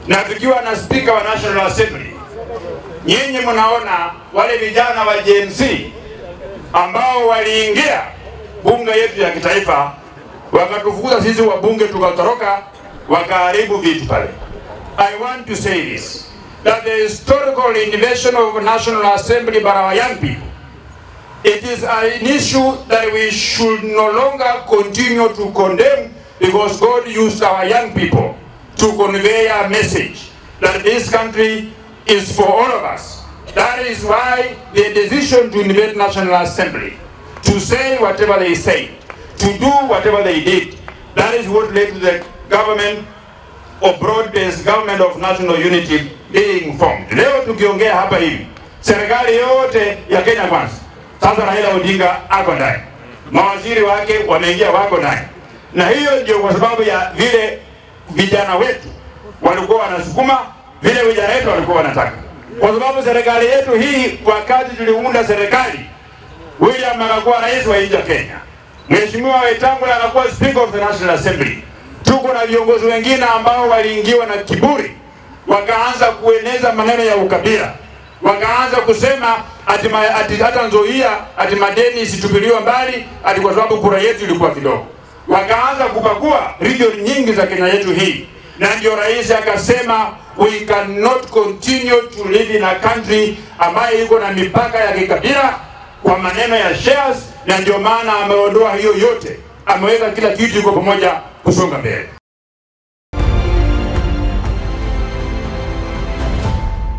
na tukiwa na spika wa National Assembly. Nyinyi mnaona wale vijana wa JMC ambao waliingia bunge yetu ya kitaifa wakatufukuza sisi wabunge tukatoroka, wakaharibu viti pale. I want to say this that the historical invasion of National Assembly by our young people it is an issue that we should no longer continue to condemn because God used our young people to convey a message that this country is for all of us. That is why the decision to invade National Assembly, to say whatever they say, to do whatever they did, that is what led to the government of broad-based government of national unity being formed. Leo tukiongea hapa hivi, serikali yote ya Kenya Kwanza sasa Raila Odinga ako ndani, mawaziri wake wameingia, wako ndani, na hiyo ndio kwa sababu ya vile vijana wetu walikuwa wanasukuma, vile vijana wetu walikuwa wanataka, kwa sababu serikali yetu hii, wakati tuliunda serikali, William akakuwa rais wa nchi ya Kenya, Mheshimiwa Wetangula akakuwa speaker of the National Assembly. Tuko na viongozi wengine ambao waliingiwa na kiburi, wakaanza kueneza maneno ya ukabila wakaanza kusema ati, ma, ati hata Nzoia ati madeni isitupiliwe mbali ati kwa sababu kura yetu ilikuwa kidogo. Wakaanza kupakua region nyingi za Kenya yetu hii, na ndio rais akasema we cannot continue to live in a country ambayo iko na mipaka ya kikabila kwa maneno ya shares, na ndio maana ameondoa hiyo yote, ameweka kila kitu iko pamoja kusonga mbele.